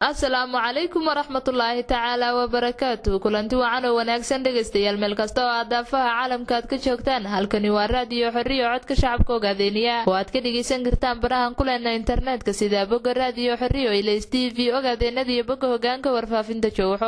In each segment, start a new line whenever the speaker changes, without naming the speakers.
asalaamu calaykum waraxmatullaahi tacaala wabarakaatu kulanti wacan oo wanaagsan dhegaystayaal meel kasta oo aad daafaha caalamka aad ka joogtaan halkani waa raadiyo xorriyo codka shacabka ogaadeeniya oo aad ka dhegaysan kartaan barahan kuleena internetka sida bogga raadiyo xorriyo ilays t v ogaadeenada iyo bogga hogaanka warfaafinta jowxo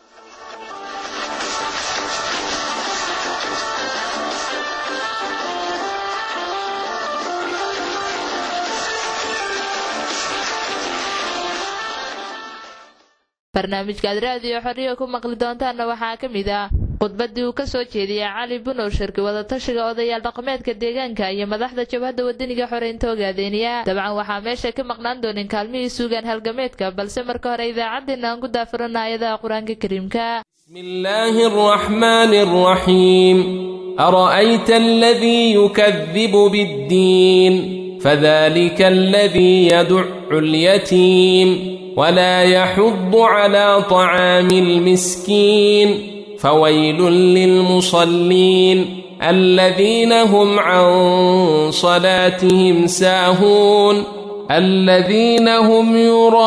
barnaamijkaad raadiyo xorriyo ku maqli doontaanna waxaa ka mid ah khudbaddii uu ka soo jeediyay cali bunow shirki wadatashiga odayaal dhaqameedka deegaanka iyo madaxda jabhadda wadaniga xoreynta ogaadeeniya dabcan waxaa meesha ka maqnaan doonin kaalmihii suugaan halgameedka balse marka hore idaacaddeenna aan ku daafurana aayadaha qur-aanka kariimka
بسم الله الرحمن الرحيم أرأيت الذي يكذب بالدين فذلك الذي يدع اليتيم ولا يحض على طعام المسكين فويل للمصلين الذين هم عن صلاتهم ساهون الذين هم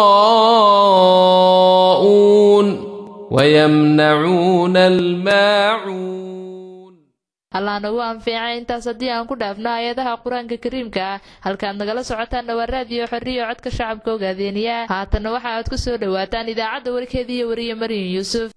يراءون ويمنعون الماعون
allah nagu anfiica intaas haddii aan ku dhaafno aayadaha qur-aanka kariimka ah halkaad nagala socotaanna waa raadiyo xorriyo codka shacabka ogaadeeniya haatanna waxa aad ku soo dhowaataan idaacadda warkeediiyo wariye maryan yuusuf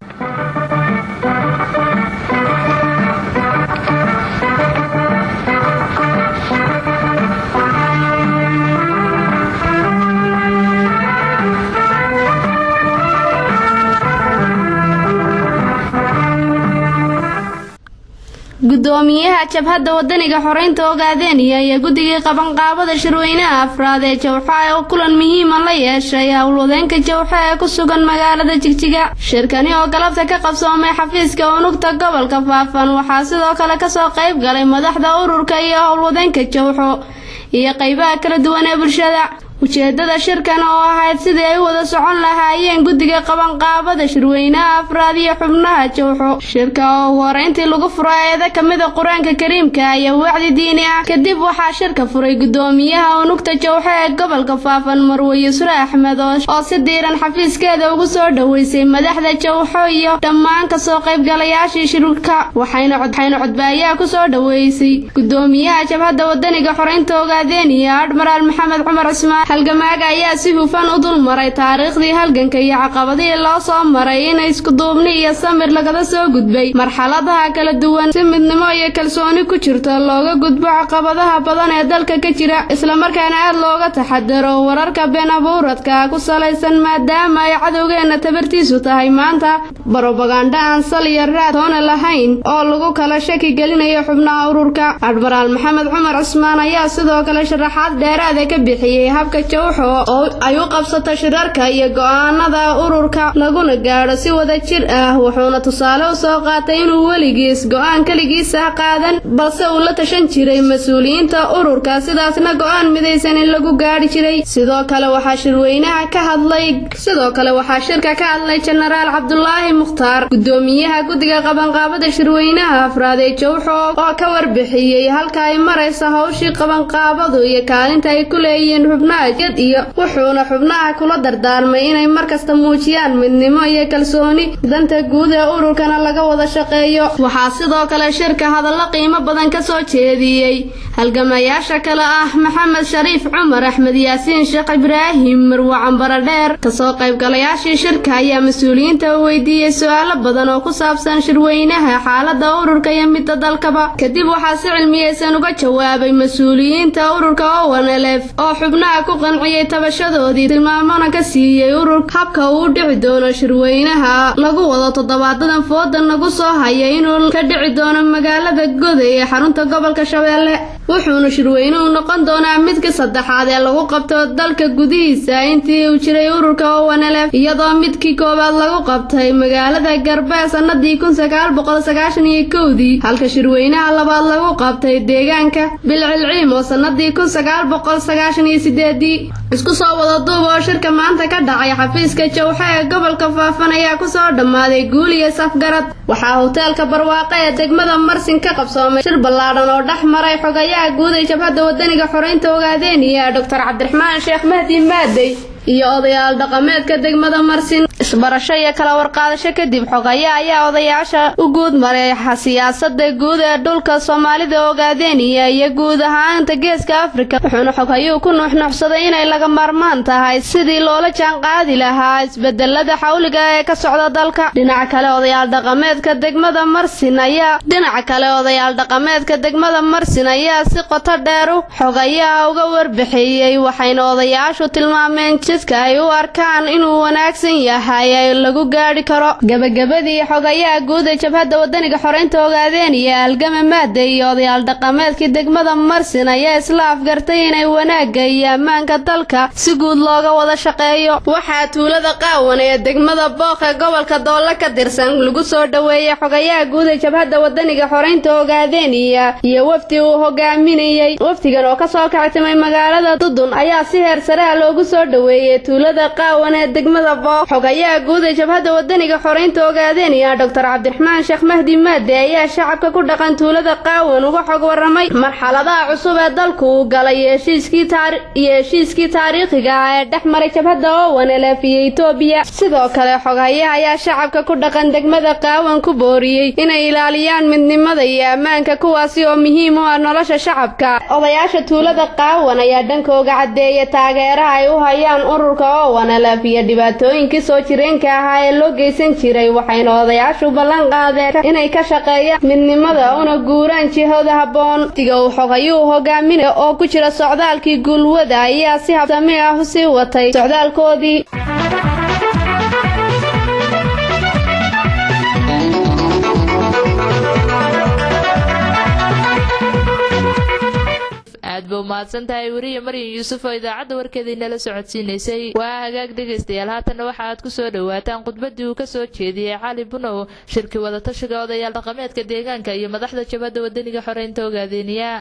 gudoomiyaha jabhadda wadaniga xoreynta ogaadeeniya iyo guddigii qabanqaabada shirweynaha afraad ee jawxa oo kulan muhiima la yeeshay howlwadeenka jawxa ee ku sugan magaalada jigjiga shirkani oo galabta ka qabsoomay xafiiska unugta gobolka faafan waxaa sidoo kale kasoo qayb galay madaxda ururka iyo howlwadeenka jawxo iyo qeybaha kala duwan ee bulshada ujeedada shirkan oo ahayd sidii ay u wada socon lahaayeen guddiga qabanqaabada shirweynaha afraad iyo xubnaha jawxo shirka oo ugu horeyntii lagu furo eeda kamida qur-aanka kariimka iyo wacdi diini ah kadib waxaa shirka furay gudoomiyaha unugta jawxo ee gobolka faafan marwe yusre axmed oo si diiran xafiiskeeda ugu soo dhoweysay madaxda jawxo iyo dhammaan kasoo qaybgalayaashii shirka waxayna codbaayaha kusoo dhoweysay gudoomiyaha jabhadda wadaniga xoreynta ogaadeeniya admaraal maxamed cumar cismaan halgamaaga ayaa si hufan u dul maray taariikhdii halganka iyo caqabadihii loo soo maray in iskuduubni iyo samir lagada soo gudbay marxaladaha kala duwan si midnimo iyo kalsooni ku jirto looga gudbo caqabadaha badan ee dalka ka jira islamarkaana aad looga taxadaro wararka been abuuradka ku salaysan maadaama ay cadowgeena tabartiisu tahay maanta barobagandha aan sal iyo raad toona lahayn oo lagu kala shaki gelinayo xubnaha ururka admaraal maxamed cumar cismaan ayaa sidoo kale sharaxaad dheeraada ka bixiyey habka jawxo oo ay u qabsato shirarka iyo go-aanada ururka laguna gaadho si wada jir ah wuxuuna tusaale u soo qaatay inuu weligiis go-aan keligiisa qaadan balse uu la tashan jiray mas-uuliyiinta ururka sidaasna go-aan midaysan in lagu gaadhi jiray sidoo kale waxaa shirweynaha ka hadlay sidoo kale waxaa shirka ka hadlay jenaraal cabdulaahi mukhtaar gudoomiyaha guddiga qabanqaabada shirweynaha afraad ee jawxo oo ka warbixiyey halka ay maraysa howshii qabanqaabadu iyo kaalinta ay ku leeyihiin xubnaha jad iyo wuxuuna xubnaha kula dardaarmay inay markasta muujiyaan midnimo iyo kalsooni danta guud ee ururkana laga wada shaqeeyo waxaa sidoo kale shirka hadallo qiimo badan ka soo jeediyey halgamayaasha kale ah maxamed shariif cumar axmed yaasiin sheekh ibraahim marwe cambaro dheer kasoo qaybgalayaashii shirka ayaa mas-uuliyiinta u weydiiyey su-aalo badan oo ku saabsan shirweynaha xaalada ururka iyo midda dalkaba kadib waxaa si cilmiyeysan uga jawaabay mas-uuliyiinta ururka owanelef oo xubnaha ku qanciyey tabashadoodii tilmaamona ka siiyey urur habka uu dhici doono shirweynaha lagu wado toddobaadadan fooda nagu soo haya inuu ka dhici doono magaalada goday ee xarunta gobolka shabeelle wuxuuna shirweynuhu noqon doonaa midka saddexaad ee lagu qabto dalka gudihiisa intii uu jiray ururka owanelef iyadoo midkii koowaad lagu qabtay magaalada garbee sanadii kun sagaal boqol sagaashan iyo kowdii halka shirweynaha labaad lagu qabtay deegaanka bilcilciim oo sanadii kun sagaal boqol sagaashan iyo sideedii isku soo wada duub oo shirka maanta ka dhacay xafiiska jawxa ee gobolka faafan ayaa kusoo dhammaaday guul iyo safgarad waxaa hoteelka barwaaqo ee degmada marsin ka qabsoomay shir ballaadhan oo dhex maray xogayaha guud ee jabhadda wadaniga xoreynta ogaadeeniya doctor cabdiraxmaan sheekh mahdi maadey iyo odayaal dhaqameedka degmada marsin isbarasho iyo kala warqaadasho kadib xogaya ayaa odayaasha u guud maray siyaasada guud ee dhulka soomaalida ogaadeniya iyo guud ahaanta geeska afrika wuxuuna xoghayuu ku nuuxnuuxsaday inay laga maarmaan tahay sidii loola jaanqaadi lahaa isbedelada xawliga ee ka socda dalka dhinaca kale odayaal dhaqameedka degmada marsin ayaa dhinaca kale odayaal dhaqameedka degmada marsin ayaa si qoto dheeru xogayaha uga warbixiyey waxayna odayaashu tilmaameen jidka ay u arkaan inuu wanaagsan yahay ee lagu gaadhi karo gabagabadii xogayaha guud ee jabhadda wadaniga xoreynta ogaadeen iyo algama maade iyo odayaal dhaqameedkii degmada marsin ayaa isla afgartay inay wanaagga iyo ammaanka dalka si guud looga wada shaqeeyo waxaa tuulada qaawan ee degmada booq ee gobolka doolle ka tirsan lagu soo dhoweeyey xogayaha guud ee jabhadda wadaniga xoreynta ogaadeniya iyo wafdi uu hogaaminayey wafdigan oo kasoo kactimay magaalada dudun ayaa si heer sareha loogu soo dhoweeyey tuulada qaawan ee degmada booq xogayaha guud ee jabhadda wadaniga xoreynta ogaadeniya doctor cabdiraxmaan sheekh mahdi maade ayaa shacabka ku dhaqan tuulada qaawan uga xog waramay marxaladaha cusub ee dalku uu galay iyo heshiiskii taariikhiga ah ee dhex maray jabhadda owanelef iyo etoobiya sidoo kale xoghayaha ayaa shacabka ku dhaqan degmada qaawan ku booriyey inay ilaaliyaan midnimada iyo ammaanka kuwaasi oo muhiim u ah nolosha shacabka odayaasha tuulada qaawan ayaa dhankooga caddeeya taageeraha ay u hayaan ururka owanelef iyo dhibaatooyinkii soo jireenka ahaa ee loo geysan jiray waxayna odayaashu ballan qaadeen inay ka shaqeeyaan midnimada una guuraan jihada habboon tiga uu xogayuu hogaaminaya oo ku jira socdaalkii guulwada ayaa si habsami ah u sii watay socdaalkoodii
aad ba umahadsan tahay weriya maryan yuusuf oo idaacadda warkeedii nala socodsiinaysay waa hagaag dhegaystayaal haatanna waxa aad ku soo dhowaataan khudbaddii uu ka soo jeediyey cali bunow shirki wadatashiga odayaal dhaqameedka deegaanka iyo madaxda jabhadda wadaniga xoreynta ogaadeeniya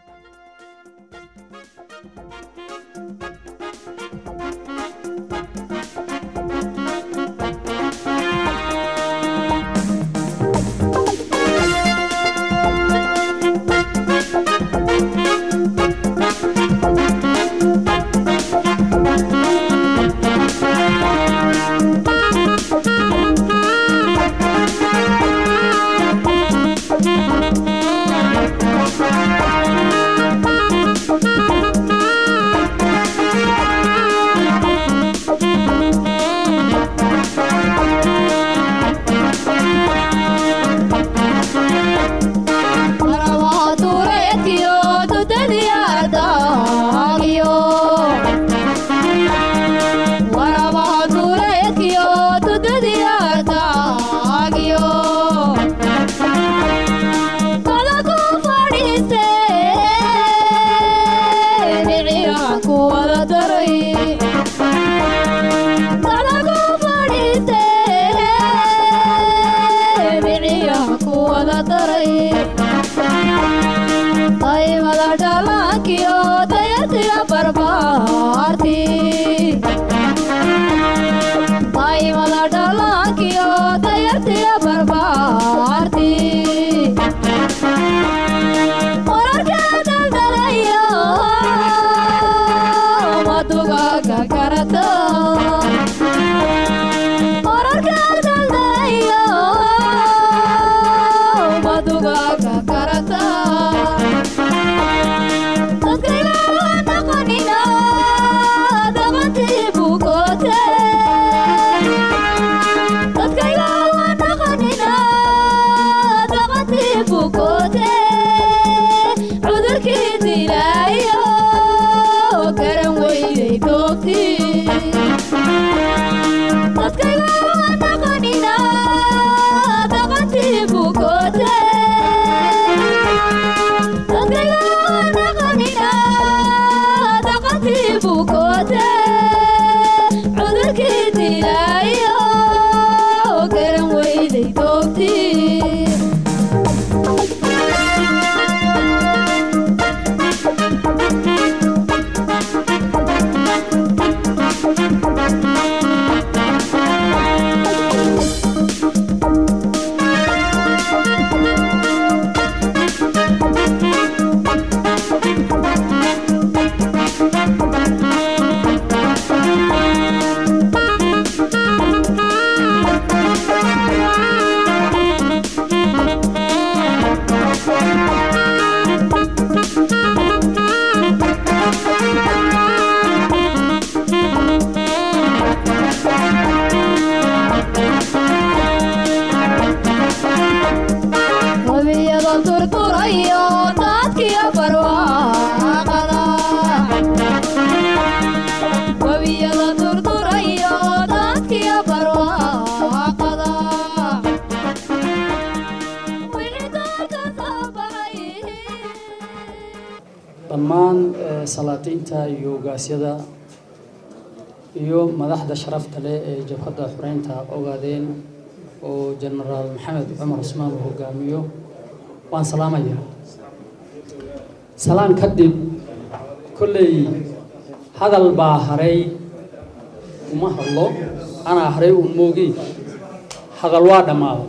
salaatiinta iyo ogaasyada iyo madaxda sharafta leh ee jabhadda xureynta ogaadeen oo jenaraal maxamed cumar cusmaan uu hogaamiyo waan salaamayaa salaan kadib kolley hadal baa haray uma hadlo anaa haray uun moogi hadal waa dhammaaday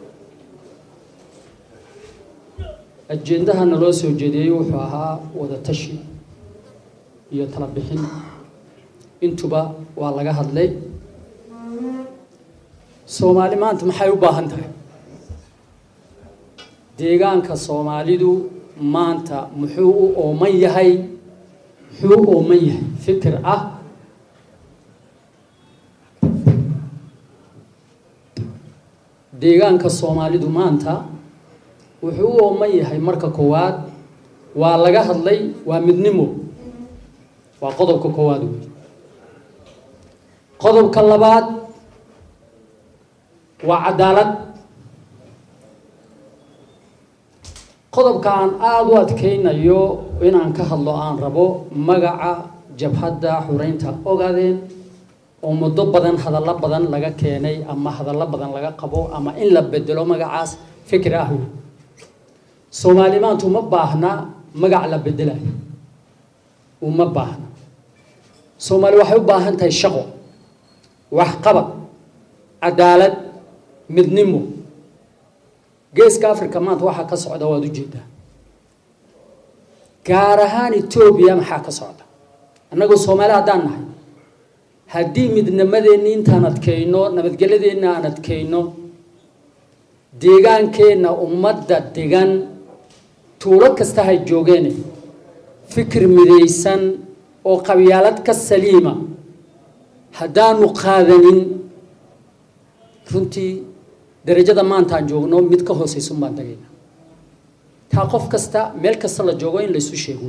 ajendaha naloo soo jeediyey wuxuu ahaa wada tashi iyo tala bixin intuba waa laga hadlay soomaali maanta maxay u baahan tahay deegaanka soomaalidu maanta muxuu u ooman yahay muxuu u ooman yahay fikir ah deegaanka soomaalidu maanta wuxuu u ooman yahay marka koowaad waa laga hadlay waa midnimo waa qodobka koowaad wey qodobka labaad waa cadaalad qodobka aan aada u adkeynayo inaan ka hadlo aan rabo magaca jabhadda xureynta ogaadeen oo muddo badan hadallo badan laga keenay ama hadallo badan laga qabo ama in la bedelo magacaas fikir ah wey soomaali maanta uma baahna magac la bedelayo uma baahna soomaali waxay u baahan tahay shaqo waxqabad cadaalad midnimo geeska africa maanta waxaa ka socda waad ujeedaa gaar ahaan etoobiya maxaa ka socda annagoo soomaali haddaan nahay haddii midnimadeenni intaan adkayno nabadgelyadeenna aan adkayno deegaankeenna ummadda degan tuulo kasta hay joogeene fikir midaysan oo qabyaalad ka saliima haddaanu qaadanin runtii darajada maantaan joogno mid ka hooseysun baan dagayna taa qof kasta meel kasta la joogo in laysu sheego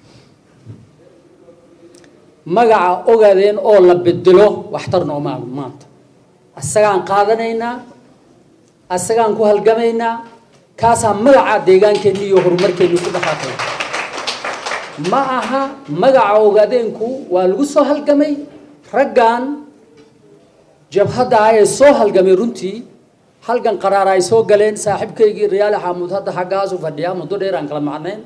magaca ogaadeen oo la bedelo waxtar noomaa maanta asagaan qaadanaynaa asagaan ku halgamaynaa kaasaa magaca deegaankeenni iyo horumarkeenni ku dhaqaaqay ma aha magaca ogaadeenku waa lagu soo halgamay raggan jabhadda ah ee soo halgamay runtii halgan qaraara ay soo galeen saaxiibkaygii riyaali xamuud hadda xaggaasu fadhiyaa muddo dheer aan kala macnayn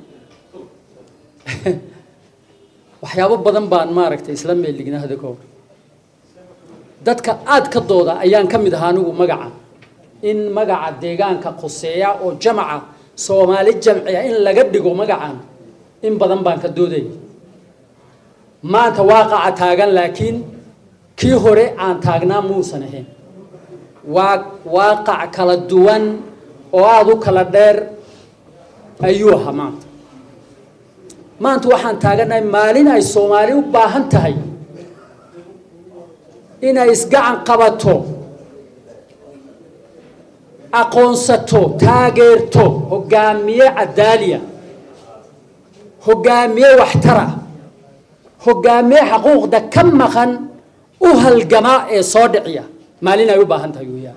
waxyaabo badan baan maaragtay isla meelignaa hada ka hor dadka aad ka dooda ayaan ka mid ahaa anigu magaca in magaca deegaanka khuseeya oo jamaca soomaali jamciya in laga dhigo magacan in badan baan ka doodaya maanta waaqaca taagan laakiin kii hore aan taagnaa muusan ahayn waa waaqac kala duwan oo aada u kala dheer ayuu ahaa maanta maanta waxaan taaganahay maalin ay soomaali u baahan tahay inay isgacan qabato aqoonsato taageerto hogaamiye cadaaliya hogaamiye waxtara hogaamiye xaquuqda ka maqan u halgama ee soo dhiciya maalin ay u baahan tahay weyaan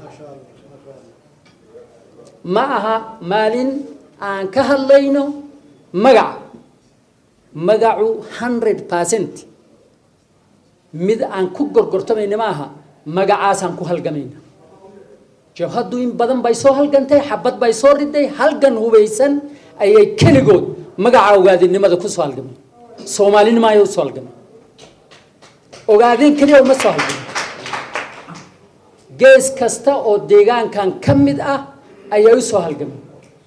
ma aha maalin aan ka hadlayno magaca magacu hundred percent mid aan ku gorgortamayna ma aha magacaasaan ku halgamayna jabhaddu in badan bay soo halgantay xabad bay soo riday halgan hubaysan ayay keligood magaca ogaadinimada ku soo halgamay soomaalinimo ayay usoo halgamay ogaadin keliya uma soo halgamay gees kasta oo deegaankan ka mid ah ayay u soo halgamay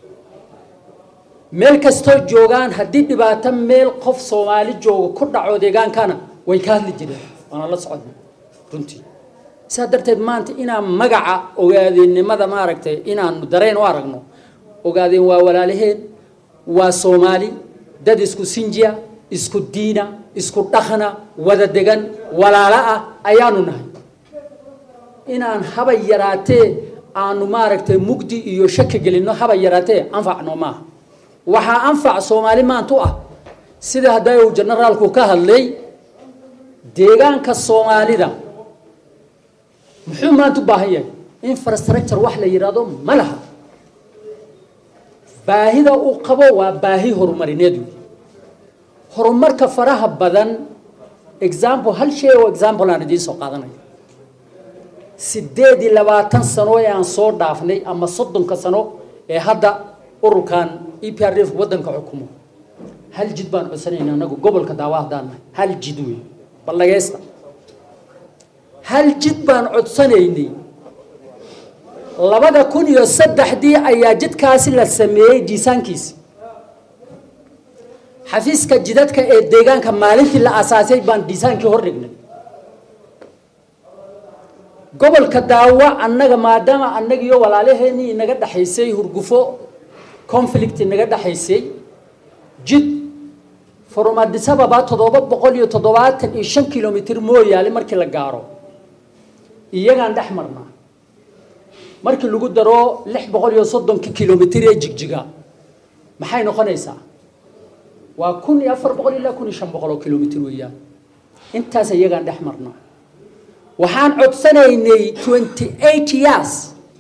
meel kastoo joogaan haddii dhibaato meel qof soomaali jooga ku dhaco deegaankana way ka hadli jireen waana la socodna runtii saa darteed maanta inaan magaca ogaadeenimada maaragtay inaanu dareen u aragno ogaadeen waa walaalaheen waa soomaali dad isku sinjiya isku diina isku dhaqana wada degan walaalo ah ayaanu nahay inaan haba yaraatee aanu maaragtay mugdi iyo shaki gelinno haba yaraatee anfacno maaha waxaa anfac soomaali maanta u ah sida hadday uu generaalku ka hadlay deegaanka soomaalida muxuu maanta u baahan yahay infrastructure wax la yidhaahdo ma laha baahida uu qabo waa baahi horumarineed wey horumarka faraha badan example hal shay oo example aan idiin soo qaadanayo sideed iyo labaatan sano ee aan soo dhaafnay ama soddonka sano ee hadda ururkan e p r f waddanka xukumo hal jid baan codsanayna anagu gobolka daawa haddaan nahay hal jid wey ballageysta hal jid baan codsanaynay labada kun iyo saddexdii ayaa jidkaasi la sameeyey diisaankiisi xafiiska jidadka ee deegaanka maalintii la asaasay baan diisaankii hor dhignay gobolka daawa annaga maadaama annaga iyo walaalaheenii inaga dhexaysay hurgufo conflict inaga dhexaysay jid from Addis Ababa toddoba boqol iyo toddobaatan iyo shan kilomitir mooyaale markii la gaaro iyagaan dhex marnaa markii lagu daro lix boqol iyo soddonka kilomitir ee jigjiga maxay noqonaysaa waa kun iyo afar boqol ilaa kun iyo shan boqol oo kilomitir weeyaan intaas iyagaan dhex marnaa waxaan codsanaynay twenty eight years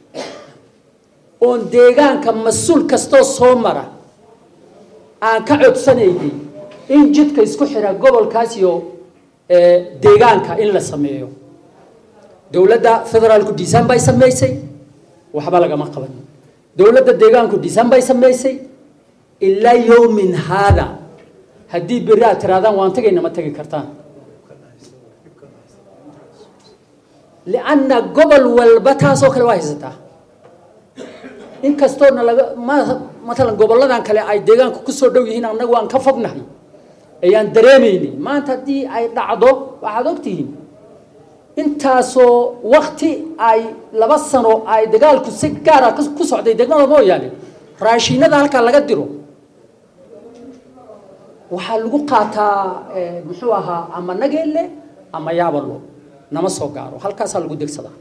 oon deegaanka mas-uul kastoo soo mara aan ka codsanaynay in jidka isku xira gobolkaas iyo deegaanka in la sameeyo dowladda federaalku diisaan bay samaysay waxba lagama qaban dowladda deegaanku diisaan bay samaysay ilaa yowmin haada haddii berri aad tirahdaan waan tagayna ma tagi kartaan lianna gobol walba taasoo kale waa haysataa inkastoona laga ma matalan gobolladan kale ay deegaanka kusoo dhow yihiin annagu aan ka fognahay ayaan dareemaynay maanta haddii ay dhacdo waxaad ogtihiin intaasoo wakti ay laba sano ay dagaalku si gaara ku socday degmada mooyaane raashiinada halkaa laga diro waxaa lagu qaataa muxuu ahaa ama nageelle ama yaabalo nama soo gaaro halkaasaa lagu degsadaa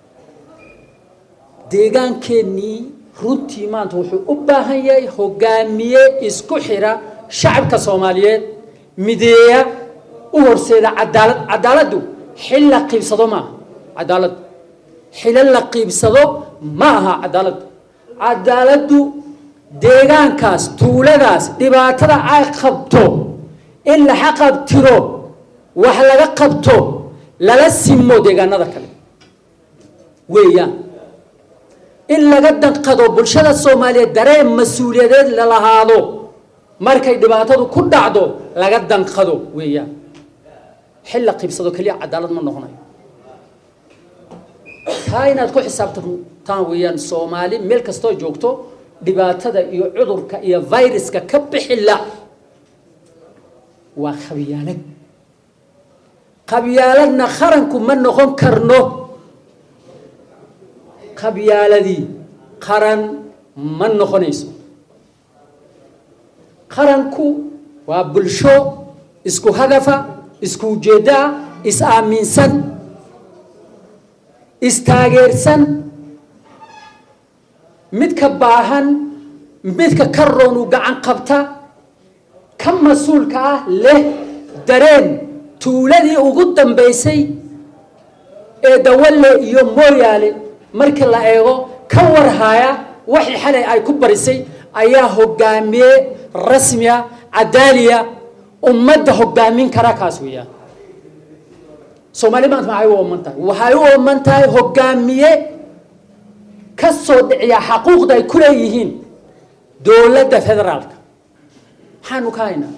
deegaankeenii runtii maanta wuxuu u baahan yahay hogaamiye isku xira shacabka soomaaliyeed mideeya u horseeda cadaalad cadaaladdu xil la qiibsado ma aha cadaalad xilo la qiibsado ma aha cadaaladdu cadaaladdu deegaankaas tuuladaas dhibaatada ay qabto in la xaqabtiro wax laga qabto lala simo deegaanada kale weeyaan in laga danqado bulshada soomaaliyeed dareen mas-uuliyadeed la lahaado markay dhibaatadu ku dhacdo laga danqado weeyaan xil la qiibsado keliya cadaalad ma noqonayo taa inaad ku xisaabtantaan weeyaan soomaali meel kastoo joogto dhibaatada iyo cudurka iyo viruska ka bixila waa qabyaalad qabyaaladna qaranku ma noqon karno qabyaaladii qaran ma noqonayso qaranku waa bulsho isku hadafa isku ujeeddaa is aaminsan istaageersan midka baahan midka ka roon uu gacan qabta ka mas-uulka ah leh dareen tuuladii ugu dambaysay ee dawalle iyo mooyaale markii la eego ka warhaya waxii xalay ay ku barisay ayaa hogaamiye rasmiya cadaaliya ummadda hogaamin kara kaas weeyaan soomaali maanta maxay u ooman tahay waxay u ooman tahay hogaamiye ka soo dhiciya xaquuqda ay ku leeyihiin dowladda federaalka maxaanu ka haynaa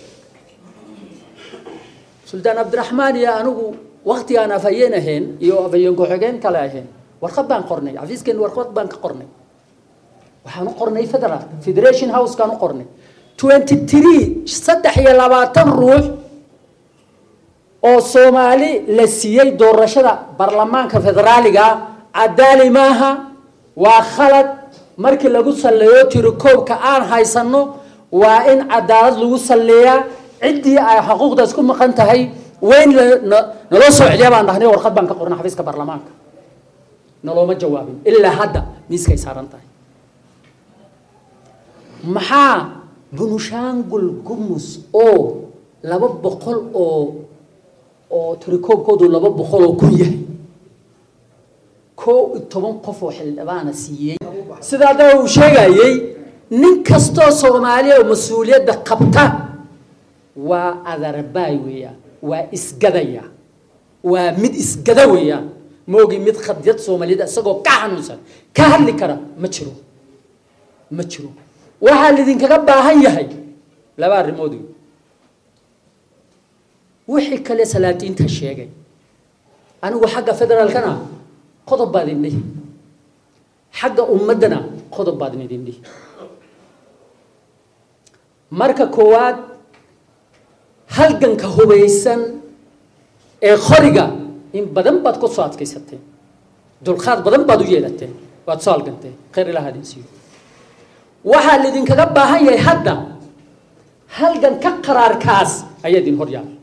suldaan cabdiraxmaan iyo anigu waktigaan afhayeen ahayn iyo afhayeen ku-xigeen kale ahayn warqad baan qornay xafiiskeen warqad baan ka qornay waxaan u qornay federal federation housekaan u qornay twenty three saddex iyo labaatan ruux oo soomaali la siiyey doorashada baarlamaanka federaaliga cadaali maaha waa khalad markii lagu salleeyo tirikoobka aan haysano waa in cadaalad lagu salleeyaa ciddii ay xuquuqdaas ku maqan tahay weyn naloo soo celiya baan dhahnay warqad baan ka qornay xafiiska baarlamaanka nalooma jawaabin ilaa hadda miiskay saaran tahay maxaa bunushangul gumus oo laba boqol oo oo tirikoobkoodu laba boqol oo kun yahay koo iyo toban qof oo xildhibaana siiyey sidaa daba uu sheegayey nin kastoo soomaaliya oo mas-uuliyadda qabta waa adarbaay weeyaan waa isgadaya waa mid isgada weeyaan moogi mid khadyad soomaaliyed isagoo ka xanuunsan ka hadli kara ma jiro ma jiro waxaa lidinkaga baahan yahay laba arrimood wey wixii kale salaadiinta sheegay anigu xagga federaalkana qodob baad idin dhihi xagga ummaddana qodob baad idin dhihi marka koowaad halganka hubaysan ee qoriga in badan baad ku soo adkaysateen dulqaad badan baad u yeelateen waad soo halganteen khayr ilaha idin siiyo waxaa lidinkaga baahan yahay hadda halgan ka qaraarkaas ayaa idin hor yaala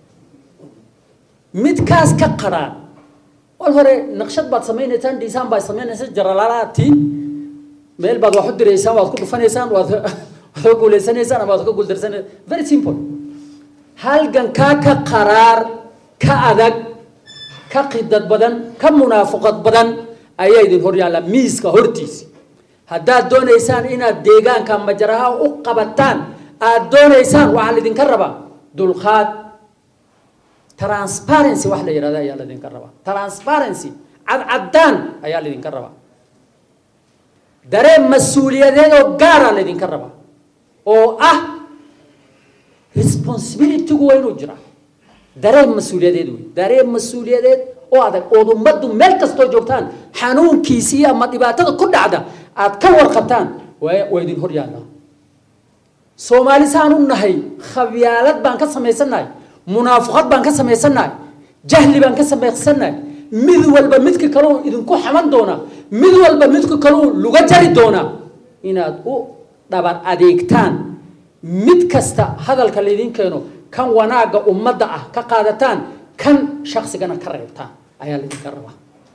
midkaas ka qaraar wal hore naqshad baad samaynaysaan dhisaan baad samaynaysaan jaralaalaadtiin meel baad wax u diraysaan waad ku dhufanaysaan waad waad ka guulaysanaysaan ama waad ka guuldarsanaysaan very simple halgankaa ka qaraar ka adag ka qidad badan ka munaafuqad badan ayaa idin hor yaalla miiska hortiisi haddaad doonaysaan inaad deegaanka majaraha u qabataan aad doonaysaan waxaa laydinka rabaa dulqaad transparency wax la yidhahda ayaa laydinka rabaa transparency cadcaddaan ayaa laydinka rabaa dareen mas-uuliyadeed oo gaara laydinka rabaa oo ah responsibilitygu waa inuu jiraa dareen mas-uuliyadeed wey dareen mas-uuliyadeed oo adag ood ummaddu meel kastoo joogtaan xanuunkiisii ama dhibaatada ku dhacda aad ka warqabtaan waa waa idin hor yaallaa soomaali saan u nahay khabyaalad baan ka samaysannahay munaafuqad baan ka samaysannahay jahli baan ka samaysannahay mid walba midka kaleu idinku xaman doonaa mid walba midka kaleu luga jari doonaa inaad u dhabar adeegtaan mid kasta hadalka laydin keeno kan wanaagga ummadda ah ka qaadataan kan shaksigana ka reebtaan ayaa laydinka rabaa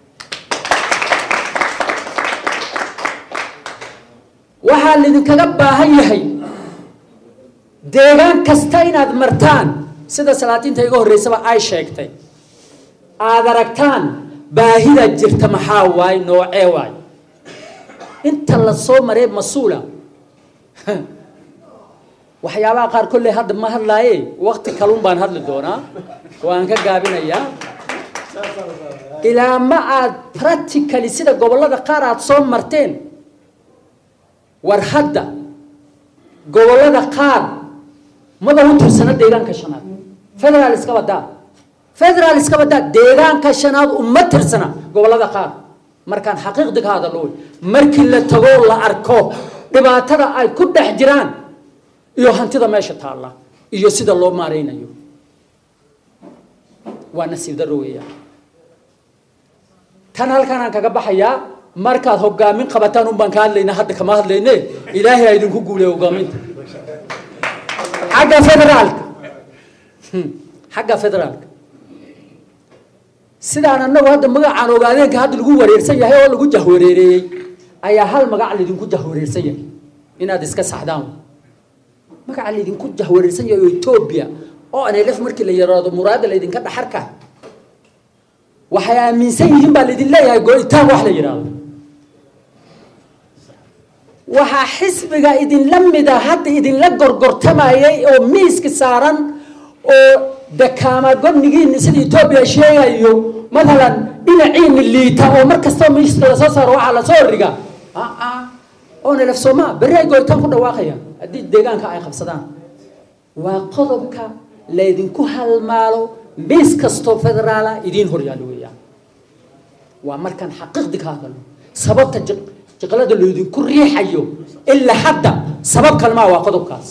waxaa laydinkaga baahan yahay deegaan kasta inaad martaan sida salaadiinta iga horreysaba ay sheegtay aada aragtaan baahida jirta maxaa waay noocee waay inta la soo maree mas-uula waxyaabaha qaar kolley hadda ma hadlaaye wakti kalun baan hadli doonaa waan ka gaabinayaa ilaa ma aad practically sida gobollada qaar aad soo marteen war hadda gobollada qaar maba u tirsana deegaanka shanaad federaal iska badaa federaal iska badaa deegaanka shanaad uma tirsana gobollada qaar markaan xaqiiqdi ka hadallo wey markii la tago la arko dhibaatada ay ku dhex jiraan iyo hantida meesha taalla iyo sida loo maaraynayo waa nasiib darro weeyaan tan halkanaan kaga baxayaa markaad hogaamin qabataan un baan ka hadlaynaa hadda kama hadlayne ilaahay ha idinku guuleya hogaaminta xagga federaalka xagga federaalka sidaan annagu hadda magacaan ogaadeenka hadda lagu wareersan yahay oo lagu jahwareereeyey ayaa hal magac laydinku jahwareersan yahay inaad iska saxdaan magaca laydinku jahwareersan yahay oo etoobiya oo nlf markii la yaraado muraada laydinka dhaxarka waxay aaminsan yihiin baa laydin leeyahay go-itaan wax la yidhaahdo waxaa xisbiga idinla mida hadda idinla gorgortamayay oo miiska saaran oo dakaama godnigiina sida etoobiya sheegayo matalan dhinaciina liita oo mar kastaba miiska lasoo saaro waxaa lasoo riga oo nlf sooma berri ay go-itaan ku dhawaaqayaan haddii deegaanka ay qabsadaan waa qodobka laydinku halmaalo miis kastoo federaala idiin horyaalo weeyaan waa markaan xaqiiqdi ka hadalno sababta jiqlada laydinku riixayo ilaa hadda sabab kalmaa waa qodobkaas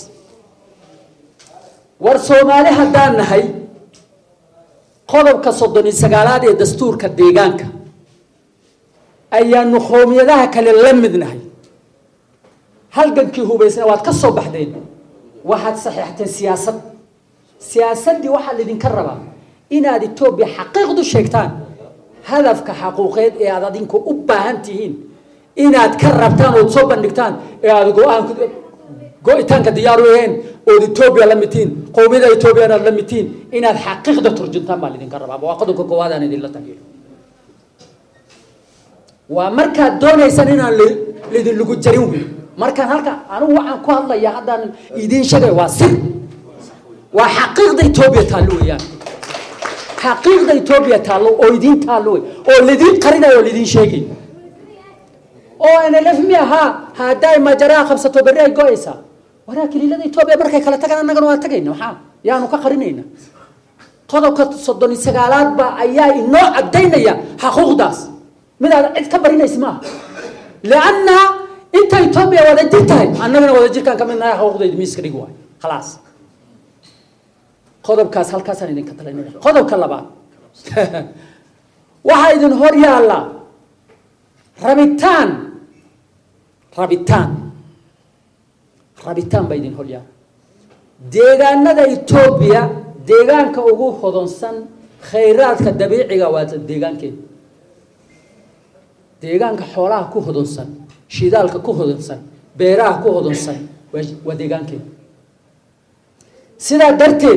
war soomaali haddaan nahay qodobka soddon iyo sagaalaad ee dastuurka deegaanka ayaanu qoomiyadaha kale la mid nahay halgankii hubaysna waad ka soo baxdeen waxaad saxiixteen siyaasad siyaasaddii waxaa laydinka rabaa inaad etoobiya xaqiiqdu sheegtaan hadafka xaquuqeed ee aad adinku u baahan tihiin inaad ka rabtaan ood soo bandhigtaan ee aad go-aan go-itaanka diyaar u aheen ood etoobiya la midtihiin qowmiyada etoobiya inaad la midtihiin inaad xaqiiqda turjuntaan baa laydinka rabaa waa qodobka koowaad aan idinla tagiyo waa markaad doonaysaan inaan laydin lagu jarin wey markaan halka anigu waxaan ku hadlayaa haddaan idiin sheegay waa sir waa xaqiiqda etoobiya taallo weeyaan xaqiiqda etoobiya taallo oo idiin taallo wey oo lidiin qarinayo oo lidiin sheegay oo nlf mi ahaa hadday majaraa qabsato berri ay go-aysaa waraa kaliilada etoobiya markay kala tagaan annagana waa tagayna maxaa yaanu ka qarinayna qodobka soddon iyo sagaalaad ba ayaa inoo cadaynaya xaquuqdaas midaad cid ka barinaysa maaha lianna inta etoobiya wada jir tahay annagana wada jirkaan ka midnahay xaquuqdayda miiska dhig waay khalaas qodobkaas halkaasaan idinka talinaya qodobka labaad waxaa idin hor yaalla rabitaan rabitaan rabitaan baa idin hor yaalla deegaanada etoobiya deegaanka ugu hodonsan khayraadka dabiiciga waa deegaankeeda deegaanka xoolaha ku hodonsan shidaalka ku hodonsan beeraha ku hodonsan waa deegaankeeda sidaa darteed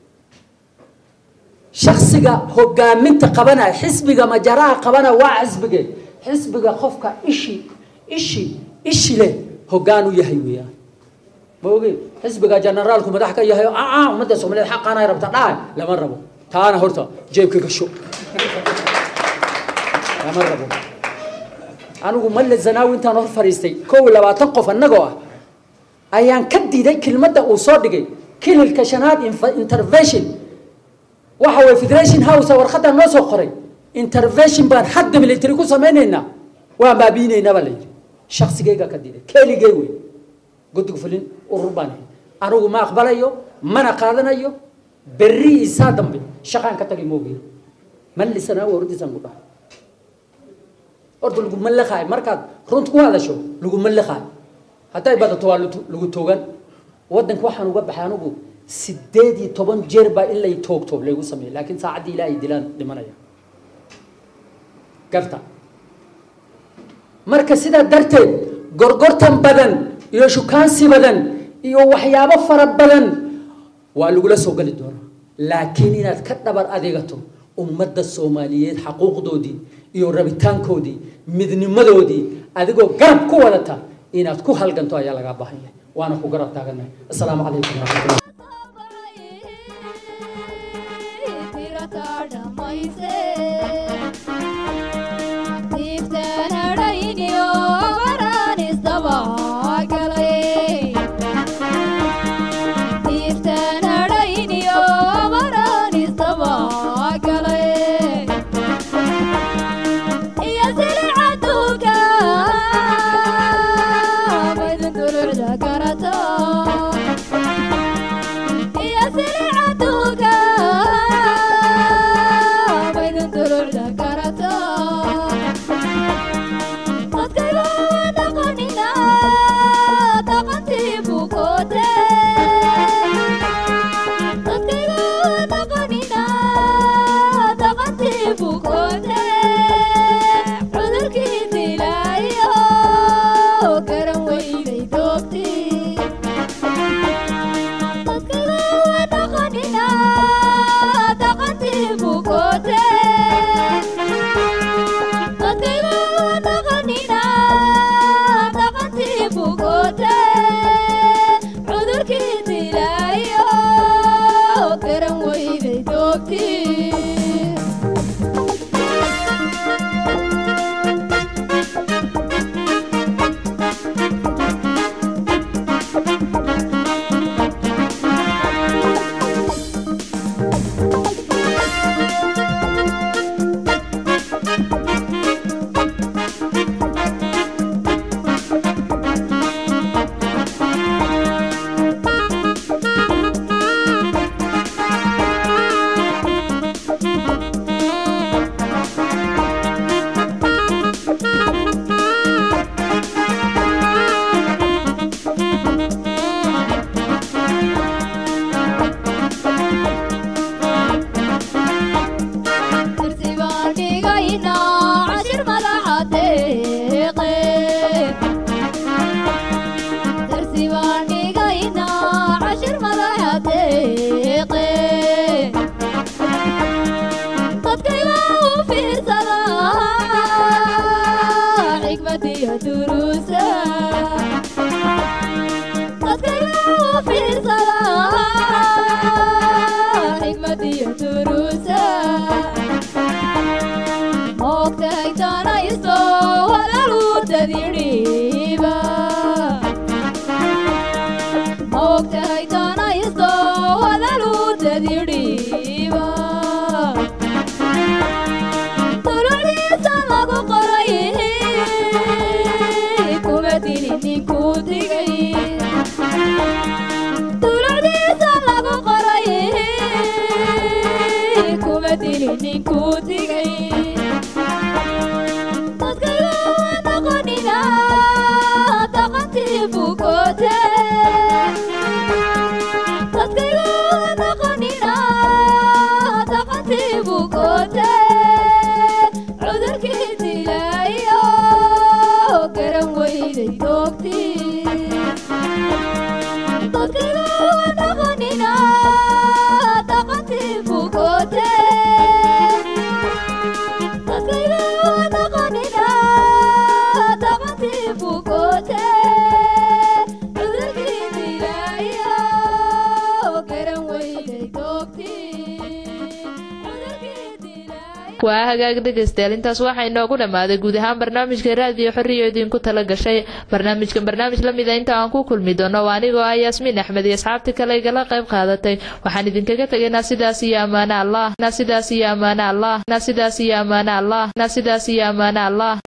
shaksiga hogaaminta qabanaya xisbiga majaraha qabanaya waa xisbigee xisbiga qofka ishi ishi ishi leh hogaan u yahay weeyaan ma ogeen xisbiga generaalku madax ka yahay aa ummadda soomaaliyeed xaqaanay rabta dhahay lama rabo taana horta jeebka gasho lama rabo anigu malle zanaawi intaan hor fadhiistay kow iyo labaatan qof annagoo ah ayaan ka diiday kelmadda uu soo dhigay kililka shanaad intervention waxa way federation house warqadda noo soo qoray intervention baan hadda military ku samaynaynaa waan baabiinaynaa baa la yidhi shaksigayga ka diiday keligay wey guddiga fulin urur baan ahay anigu ma aqbalayo mana qaadanayo berri isaa dambe shaqaan ka tagay moogiy mallisanaa wardiisaan ku dhahay horta laguma liqaayo markaad runta ku hadasho laguma liqaayo hadday badato waa lagu toogan waddanka waxaan uga baxay anigu sideed iyo toban jeer baa in lay toogto laygu sameeyay laakiin saacaddii ilaahay dilaan dhimanaya garta marka sidaa darteed gorgortan badan iyo shukaansi badan iyo waxyaabo fara badan waa lagula soo geli doonaa laakiin inaad ka dhabar adeegato ummadda soomaaliyeed xaquuqdoodii iyo rabitaankoodii midnimadoodii adigoo garab ku wadata inaad ku halganto ayaa lagaa baahan yahay waana ku garab taaganahay assalaamu calaykum waraxmatullah
Yeah. inuu ninku digay dadkayga noqonina taqantii bukoote dadkayga noqonina taqantii bukoote cudurkii dilaayo garan weyday doogtii dadkayga noqonina taqantii bukoote dadkayga noqonina taqantii bukoote cudurkii dilaayo garan weyday doogtii cudurkii dilaayo
waa hagaag dhegaystayaal intaas waxaa inoogu dhammaaday guud ahaan barnaamijka raadiyo xorriyo idinku tala gashay barnaamijkan barnaamij la mida inta aan ku kulmi doono waa anigoo ah yaasmiin axmed iyo asxaabtii kale igala qayb qaadatay waxaan idinkaga tegaynaa sidaas iyo ammaane allah na sidaas iyo ammaane allah na sidaas iyo ammaane allah na sidaas iyo ammaane allah